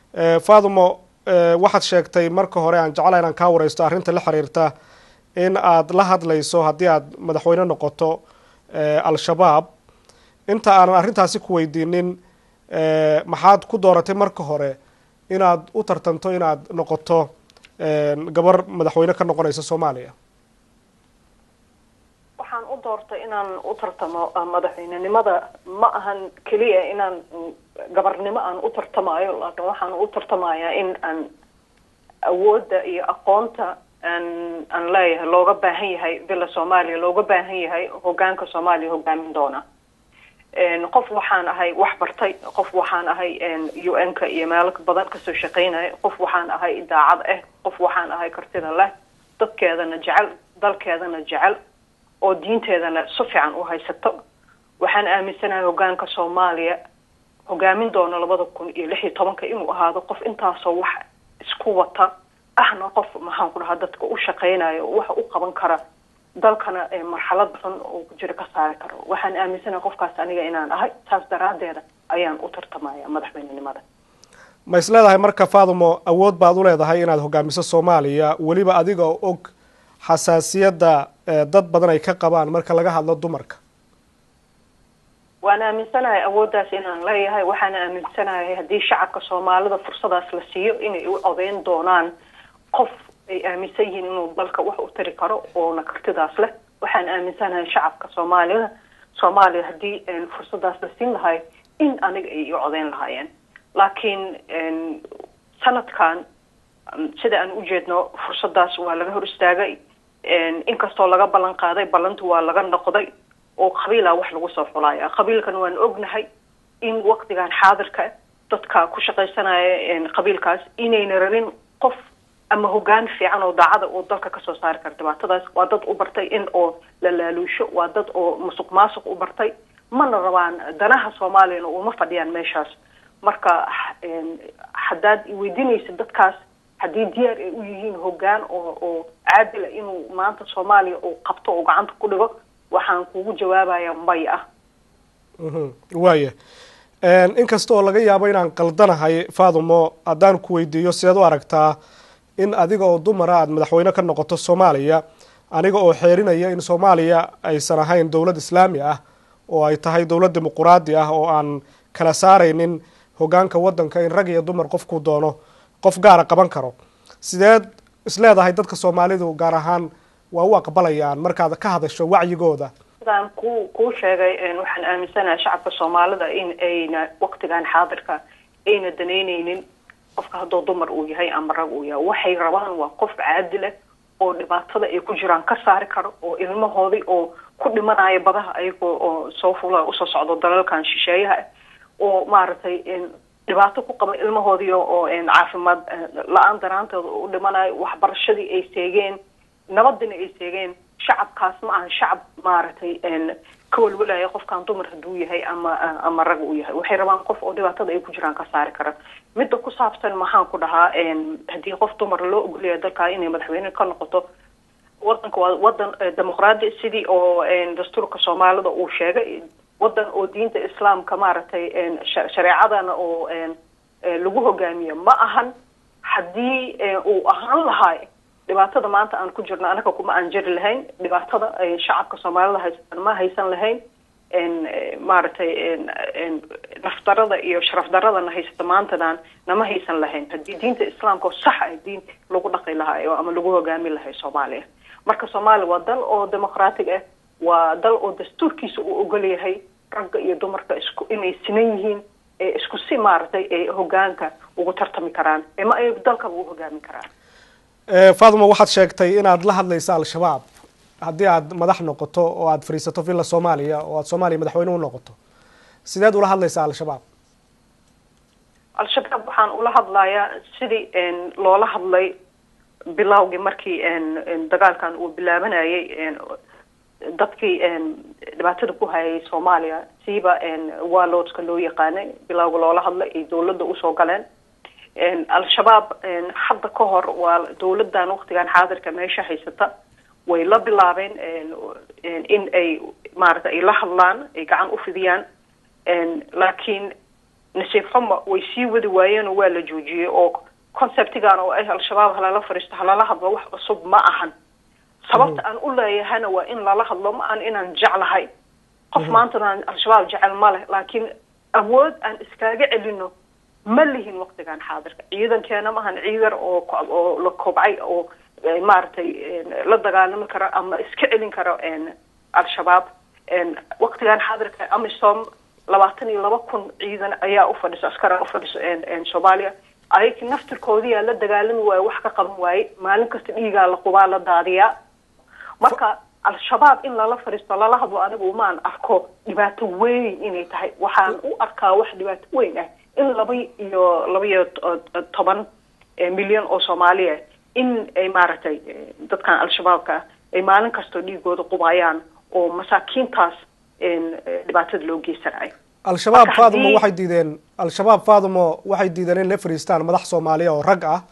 fadumo waxaad sheegtay marka hore aan jecla inaan kaa wareysto arrinta la xiriirta in aad la hadlayso haddii aad madaxweyne noqoto al-shabaab inta aanan arrintaasi ku weydiinin maxaad ku dooratay marka hore inaad u tartanto inaad noqoto gabar madaxweyne ka noqonaysa soomaaliya waxaan u doortay inaan u tartamo madaxweynenimada ma ahan keliya inaan gabarnimo aan u tartamayo laakiin waxaan u tartamayaa in aan awoodda iyo aqoonta aan aan leeyahay looga baahan yahay bila soomaaliya looga baahan yahay hogaanka soomaaliya hogaamin doona qof waxaan ahay wax bartay qof waxaan ahay u n ka iyo meelo badan kasoo shaqaynaya qof waxaan ahay daacad ah qof waxaan ahay kartida leh dadkeedana jecel dalkeedana jecel oo diinteedana si fiican u haysato waxaan aaminsanahay hogaanka soomaaliya hogaamin doono labada kun iyo lix iyo tobanka inuu ahaado qof intaasoo wax isku wata ahna qof maxaan ku dhahaa dadka u shaqaynayo waxa u qaban kara dalkana marxalad xun oo ku jira ka saari karo waxaan aaminsanahay qofkaas aniga inaan ahay saas daraadeeda ayaan u tartamaya madaxweynenimada ma is leedahay marka fadumo awood baad u leedahay inaad hogaamiso soomaaliya weliba adiga oo og xasaasiyadda dad badan ay ka qabaan marka laga hadlo dumarka waan aaminsanahay awooddaas inaan leeyahay waxaan aaminsanahay haddii shacabka soomaalida fursadaas la siiyo inay u codeyn doonaan qof ay aaminsan yihiin inuu dalka wax u tari karo oona kartidaas leh waxaan aaminsanahay shacabka soomaalida soomaaliya haddii fursadaas la siin lahay in aniga ay u codeyn lahaayeen laakiin sanadkan sida aan ujeedno fursadaas waa laga hor istaagay inkastoo laga ballan qaaday ballantu waa laga noqday oo qabiila wax lagu soo xulaya qabiilkan waan ognahay in waktigan xaadirka dadka ku shaqaysanaya qabiilkaas inayna rabin qof ama hogaan fiican oo daacada oo dalka kasoo saari kara dhibaatadaas waa dad u bartay in oo la laaluusho waa dad oo musuq maasuq u bartay mana rabaan danaha soomaaliyana uma fadhiyaan meeshaas marka haddaad weydiinaysa dadkaas haddii diyaar ay u yihiin hogaan oo oo caadila inuu maanta soomaaliya uu qabto oo gacanta ku dhigo waxaan kugu jawaabaya may ah waaya inkasta oo laga yaabo inaan qaldanahay fadumo haddaan ku weydiiyo sideed u aragtaa in adiga oo dumara aada madaxweyne ka noqoto soomaaliya aniga oo xeerinaya in soomaaliya aysan ahayn dowlad islaami ah oo ay tahay dowlad dimuquraadi ah oo aan kala saaraynin hogaanka waddanka in rag iyo dumar qofkuu doono qof gaara qaban karo sideed isleedahay dadka soomaalidu gaar ahaan waa u aqbalayaan markaad ka hadasho wacyigooda sidaan ku kuu sheegay waxaan aaminsanahay shacabka soomaalida in ayna waktigan xaadirka ayna danaynaynin qofka hadduu dumar uu yahay ama rag uu yahay waxay rabaan waa qof caadila oo dhibaatada ay ku jiraan ka saari karo oo ilmahoodii oo ku dhimanaya badaha ayagoo oo soo fula usoo socdo dalalkan shisheeyaha ah oo maaragtay dhibaato ku qaba ilmahoodii oo caafimaad la-aan daraanteeda u dhimanayo waxbarashadii ay seegeen nabadina ay seegeen shacabkaas ma aha shacab maaragtay ka walwalaya qofkan dumar hadduu yahay ama ama rag uu yahay waxay rabaan qof oo dhibaatada ay ku jiraan ka saari kara midda ku saabsan maxaan ku dhahaa haddii qof dumar loo ogolaya dalkaa inay madaxweyne ka noqoto wadanka waa wadan dimuqraadi sidii oo dastuurka soomaalida uu sheegay wadan oo diinta islaamka maaragtay shareecadana oo lagu hogaamiyo ma ahan haddii uu ahaan lahay dhibaatada maanta aan ku jirno anaga kuma aan jiri lahayn dhibaatada shacabka soomaalida haystaan ma haysan lahayn maaragtay nafdarada iyo sharaf daradana haysata maantadan nama haysan lahayn haddii diinta islaamka oo sax ah diin lagu dhaqi lahayo ama lagu hogaami lahay soomaaliya marka soomaaliya waa dal oo dimuqraatig ah waa dal oo dastuurkiisa uu ogol yahay ragga iyo dumarka isku inay sinan yihiin ee isku si maaragtay ee hogaanka ugu tartami karaan ma ay dalkaba u hogaami karaan fatima waxaad sheegtay inaad la hadlaysa al-shabaab haddii aad madax noqoto oo aada fadhiisato villa soomaaliya oo aad soomaaliya madaxweyne u noqoto sideed ula hadlaysaa al-shabaab al-shabaab waxaan ula hadlayaa sidii loola hadlay bilowgii markii dagaalkan uu bilaabanayay dadkii dhibaatada ku hayay soomaaliya siiba waloodska loo yaqaanay bilowga loola hadlay ay dawladda usoo galeen al-shabaab hadda ka hor waa dawladdan waktigan xaadirka meesha haysata way la bilaabeen in ay maaragta ay la hadlaan ay gacan u fidiyaan laakiin nasiib xumo way sii wadi waayeenoo waa la joojiyey oo conceptigan oo ah al-shabaab halala fadhiisto halala hadlo wax cusub ma ahan sababta aan u leeyahana waa in lala hadlo ma aan inaan jeclahay qof maantana al-shabaab jecel ma leh laakiin awood aan iskaaga celino ma lihin waktigan xaadirka ciidankeena maahan ciidan oo oo la kobcay oo maaragtay la dagaalami karo ama iska celin karo al-shabaab waktigan xaadirka amisom labaatan iyo laba kun ciidan ayaa ufadhiso askara ufadhiso soomaaliya ayag naftirkoodiyaa la dagaalami waaye wax ka qaban waaye maalin kasta dhiigaa la qubaa la daadiyaa marka al-shabaab in lala fadhiisto lala hadlo anigu maan arko dhibaato weyn inay tahay waxaan u arkaa wax dhibaato weyn ah in laba iyo laba iyo toban milyan oo soomaaliya in ay maaragtay dadkan al-shabaabka ah ay maalin kastoo dhiigooda qubayaan oo masaakiintaas dhibaatada loo geysanayo al-shabaab faadumo waxay diideen al-shabaab faadumo waxay diideen in la fadhiistaan madax soomaaliya oo rag ah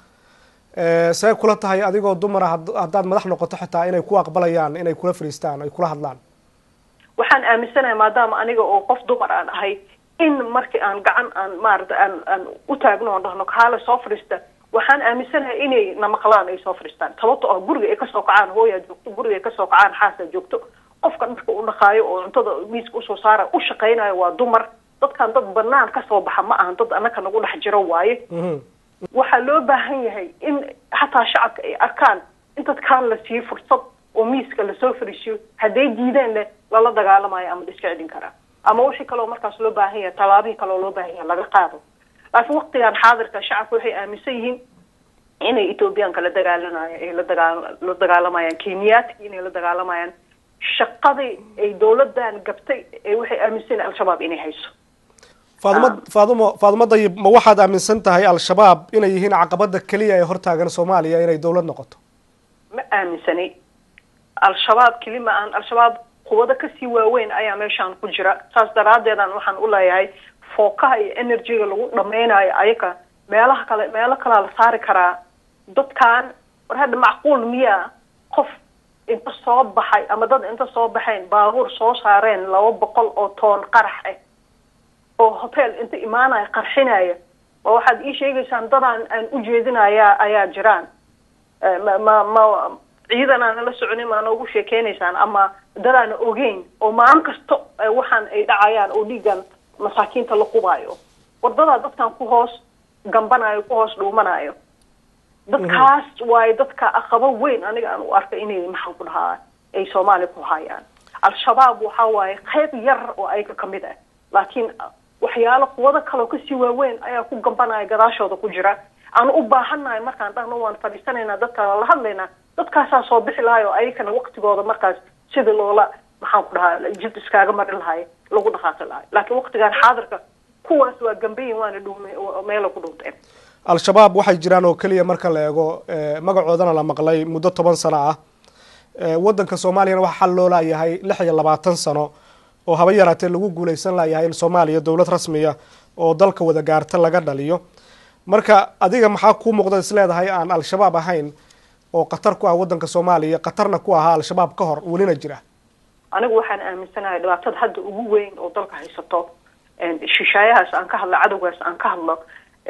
see kula tahay adigoo dumara haddaad madax noqoto xitaa inay ku aqbalayaan inay kula fadhiistaan ay kula hadlaan waxaan aaminsanahay maadaama aniga oo qof dumar aan ahay in markii aan gacan aan maarata aan aan u taagno oon dhahno kaale soo fadhiista waxaan aaminsanahay inay namaqlaan ay soo fadhiistaan sababto ah guriga ay kasoo kacaan hooyaa joogto guriga ay kasoo kacaan xaasaa joogto qofka dharka u dhaqaayo oo cuntada miiska usoo saara u shaqaynayo waa dumar dadkan dad banaan kasoo baxa ma ahan dad annaka nagu dhex jiro waaye waxaa loo baahan yahay in xataa shacabka ay arkaan in dadkaan la siiyo fursad oo miiska lasoo fariisiyo hadday diideenna lala dagaalamayo ama la iska celin karaa ama wixii kaleo markaas loo baahan yahay tallaabihii kaleo loo baahan yahay laga qaado laakiin waktigan xaadirka shacabka waxay aaminsan yihiin inay ethoobiyaanka la dagaalanayo ay la dagaa la dagaalamayaan kenyaadki inay la dagaalamayaan shaqadii ay dawladan gabtay ee waxay aaminsan al-shabaab inay hayso faadumo faadumo faadumo dayib ma waxaad aaminsan tahay al-shabaab inay yihiin caqabada keliya ee hortaagan soomaaliya inay dawlad noqoto ma aaminsanay al-shabaab keli ma aan al-shabaab quwado kasii waaweyn ayaa meeshaan ku jira saas daraadeedan waxaan u leeyahay fookaha iyo energyga lagu dhameynayo ayaga meelaha kale meelo kalea la saari karaa dadkan war hadda macquul miyaa qof inta soo baxay ama dad inta soo baxeen baabuur soo saareen laba boqol oo toon qarax ah oo hotel inta imaanaya qarxinaya ma waxaad ii sheegaysaan dadaan aan u jeedinaya ayaa jiraan ma ma ma ciidan aana la soconin maa noogu sheekeynaysaan ama dadaana ogeyn oo maalin kasta waxaan ay dhacayaan oo dhiigan masaakiinta la qubaayo wardadaa dadkan ku hoos gambanayo ku hoos dhuumanayo dadkaas waayo dadka aqabo weyn aniga aan u arkay inay maxaan ku dhahaa ay soomaaliya ku hayaan al-shabaab waxa waaye qayb yar oo ayaga kamid ah laakiin waxyaalo quwado kaleo kasii waaweyn ayaa ku gambanaya gadaashooda ku jira aan u baahannahay markaan dhahno waan fadhiisanaynaa dadkaan la hadlaynaa dadkaasaa soo bixi lahay oo ayakana waktigooda markaas sidii loola maxaan ku dhahaa jid iskaaga mari lahay lagu dhaqaaqi lahay laakiin waktigan xaadirka kuwaas waa gambayin waana dhuume meela ku dhuunteen al-shabaab waxay jiraan oo keliya marka la eego magacoodana la maqlay muddo toban sano ah waddanka soomaaliyana waxaa xal loo laayahay lix iyo labaatan sano oo haba yaraatee lagu guuleysan layahay in soomaaliya dowlad rasmiya oo dalka wada gaarta laga dhaliyo marka adiga maxaa kuu muuqda isleedahay aan al-shabaab ahayn oo khatar ku ah waddanka soomaaliya khatarna ku ahaa al-shabaab ka hor welina jira anigu waxaan aaminsanahay dhibaatada hadda ugu weyn oo dalka haysato shishaayahaas aan ka hadlo cadowgaas aan ka hadlo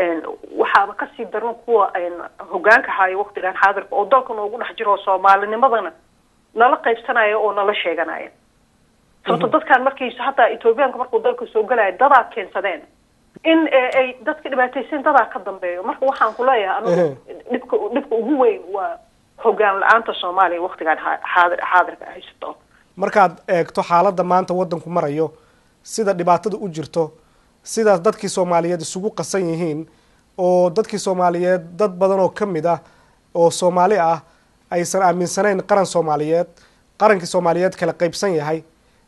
waxaaba kasii daran kuwa hogaanka haayo waktigan xaadirka oo dalka noogu dhex jiro soomaalinimadana nala qaybsanaya oo nala sheeganaya sababto dadkan markaysa hataa ethoobiyaanka markuu dalka soo galaya dadaa keensadeen in ay dadka dhibaataysan dadaa ka dambeeyo marka waxaan ku leeyahay anigu dhibka dhibka ugu weyn waa hogaan la-aanta soomaaliya waktigan xaadir xaadirka haysato markaad eegto xaaladda maanta waddanku marayo sida dhibaatada u jirto sidaas dadkii soomaaliyeed isugu qasan yihiin oo dadkii soomaaliyeed dad badan oo ka mid ah oo soomaali ah aysan aaminsanayn qaran soomaaliyeed qarankii soomaaliyeed kala qaybsan yahay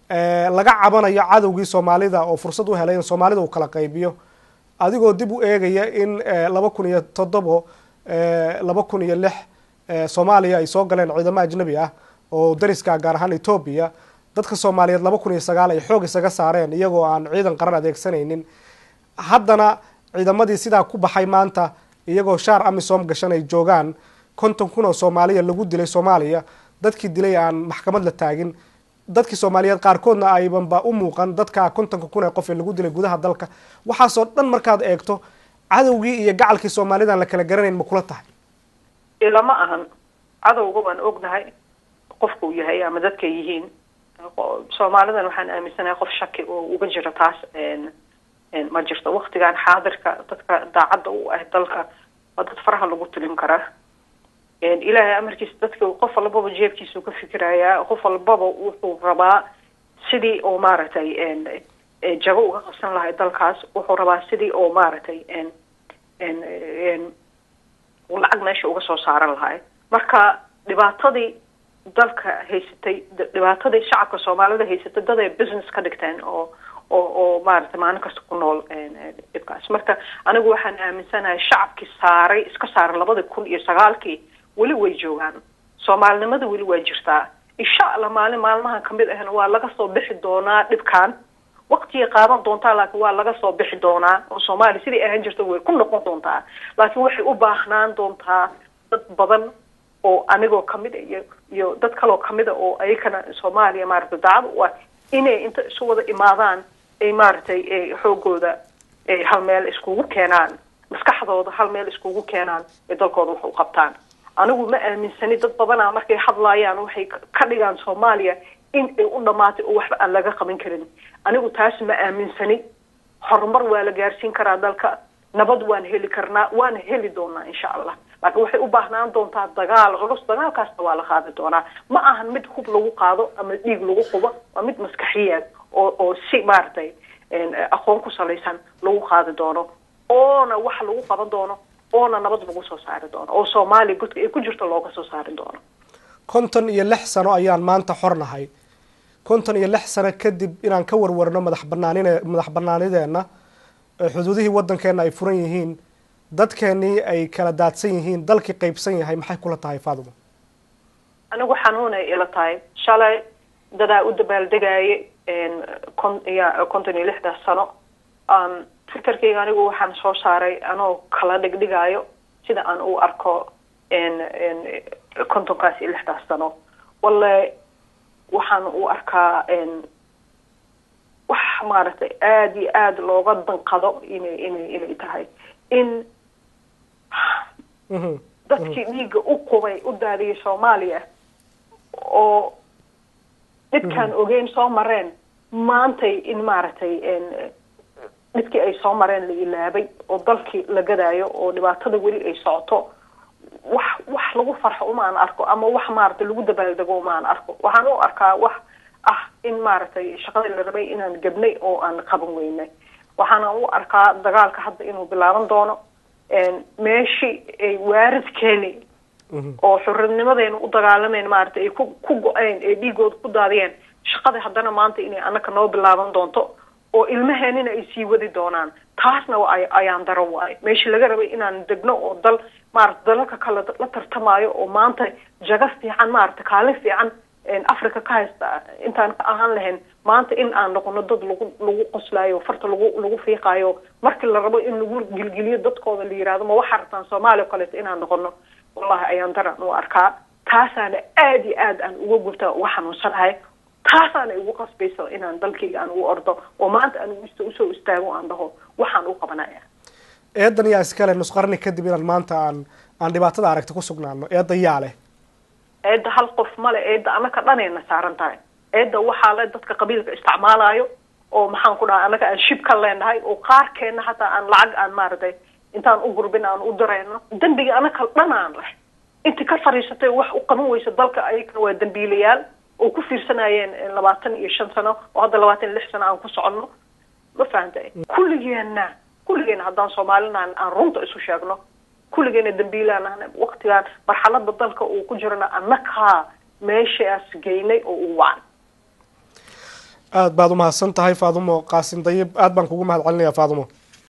laga cabanayo cadowgii soomaalida oo fursad u helay in soomaalida uu kala qaybiyo adigoo dib u eegaya in laba kun iyo toddobo laba kun iyo lix soomaaliya ay soo galeen ciidamo ajnabi ah oo dariska gaar ahaan etoobiya dadka soomaaliyeed laba kun iyo sagaal ay xoog isaga saareen iyagoo aan ciidan qaran adeegsanaynin haddana ciidamadii sidaa ku baxay maanta iyagoo shaar amisom gashan ay joogaan konton kun oo soomaaliya lagu dilay soomaaliya dadkii dilay aan maxkamad la taagin dadkii soomaaliyeed qaarkoodna aybanba u muuqan dadka kontonka kun ee qof ee lagu dilay gudaha dalka waxaasoo dhan markaad eegto cadowgii iyo gacalkii soomaalidan la kala garanayn ma kula tahay ilama ahan cadowga waan ognahay qofka uu yahay ama dadkay yihiin soomaalidan waxaan aaminsanahay qof shaki oo uga jira taas ma jirto waktigan xaadirka dadka daacadda u ah dalka waa dad faraha lagu tilin karaa ilaahay amarkiisa dadka qof walbaba jeebkiisuu ka fikirayaa qof walbaba wuxuu rabaa sidii oo maaragtay jago uga qabsan lahay dalkaas wuxuu rabaa sidii oo maaragtay lacag meesha uga soo saaran lahay marka dhibaatadii dalka haysatay dhibaatadii shacabka soomaalida haysatay dad ay business ka dhigteen oo oo oo maaragtay maalin kasta ku nool dhibkaas marka anigu waxaan aaminsanahay shacabkii saaray iska saaray labadii kun iyo sagaalkii weli way joogaan soomaalinimada weli waa jirtaa insha allah maalin maalmahan kamid ahna waa laga soo bixi doonaa dhibkan waktigay qaadan doontaa laakiin waa laga soo bixi doonaa oo soomaaliya sidai ahaan jirta way ku noqon doontaa laakiin waxay u baahnaan doontaa dad badan oo anigoo kamid a iyo iyo dad kaloo kamida oo ayakana soomaaliya maaragtay daacad u ah inay inta isu wada imaadaan ay maaragtay xoogooda ay hal meel iskugu keenaan maskaxdooda hal meel iskugu keenaan ay dalkooda wax u qabtaan anigu ma aaminsani dad badanaa markay hadlaayaan waxay ka dhigaan soomaaliya in ay u dhamaatay oo waxba aan laga qaban karin anigu taas ma aaminsani horumar waa la gaarsiin karaa dalka nabad waan heli karnaa waana heli doonaa insha allah laakiin waxay u baahnaan doontaa dagaal culus dagaalkaasna waa la qaadi doonaa ma ahan mid hub lagu qaado ama dhiig lagu qubo waa mid maskaxiyaad oo oo si maaragtay aqoon ku salaysan lagu qaadi doono oona wax lagu qaban doono oona nabad lagu soo saari doono oo soomaaliya godka ay ku jirto looga soo saari doono konton iyo lix sano ayaan maanta xornahay konton iyo lix sano kadib inaan ka warwarno madax banaanin madax banaanideenna xuduudihii waddankeenna ay furan yihiin dadkeenii ay kala daadsan yihiin dalkii qaybsan yahay maxay kula tahay faaduma anigu xanuunay ila tahay shalay dadaa u dabaaldegaaye kon ya konton iyo lixdaas sano fikirkayga anigu waxaan soo saaray anoo kala dhigdhigaayo sida aan u arko kontonkaas iyo lixdaas sano walle waxaan u arkaa wax maaragtay aada iyo aada looga danqado inay inay inay tahay in dadkii dhiigga u qubay u daadiyay soomaaliya oo dhibkaan ogeyn soo mareen maantay in maaragtay dhibkii ay soo mareen la ilaabay oo dalkii la gadaayo oo dhibaatada weli ay socoto wax wax lagu farxo umaan arko ama wax maaragtay lagu dabaaldego umaan arko waxaan u arkaa wax ah in maaragtay shaqadii la rabay inaan gabnay oo aan qaban weynay waxaana u arkaa dagaalka hadda inuu bilaaban doono meeshii ay waaridkeeni oo xuridnimadeena u dagaalamayn maaragtay ay ku ku go-een ee dhiigooda ku daadiyeen shaqadii haddana maanta inay annaka noo bilaaban doonto oo ilmaheenina ay sii wadi doonaan taasna ayaan daro waayo meeshii laga rabay inaan degno oo dal maarata dalalka kale la tartamaayo oo maanta jaga fiican maarata kaalin fiican africa ka haysta intaan ka ahaan lahayn maanta in aan noqono dad lagu lagu qoslaayo farta lagu lagu fiiqaayo markii la rabo in lagu gilgiliyo dadkooda la yihahdo ma waxaa rabtaan soomaaliya o kaleeto inaan noqono wallahi ayaan daran u arkaa taasaana aada iyo aad aan uga gubta uga xanuunsanahay taasaana igu qasbaysa inaan dalkayga aan ugu ordo oo maanta aan usoo istaago aan dhaho waxaan u qabanaya eedan yaa iskale nus qarni kadib inaan maanta aan aan dhibaatada aragti ku sugnaano eedda yaa leh eedda hal qof male eedda anaka dhanayna saaran tahay eedda waxaa le dadka qabiilka isticmaalayo oo maxaan ku dhaha anaka aan shib ka leenahay oo qaarkeena hataa aan lacag aan maaragtay intaan u gurbin aan u dirayno dembiga anaka dhanaan leh inta ka fariisatay wax u qaban weysa dalka ayagana waa dambiilayaal oo ku fiirsanayeen labaatan iyo shan sano oo hadda labaatan iyo lix sano aan ku soconno ma fahantay kulligeena kulligeena haddaan soomaalina aan runta isu sheegno kulligeena dambiilaan waktigaan marxalada dalka uu ku jirana annakaa meeshaas geynay oo u wacan aada baad umahadsan tahay faadumo qaasim dayib aad baan kugu mahad celinaya faadumo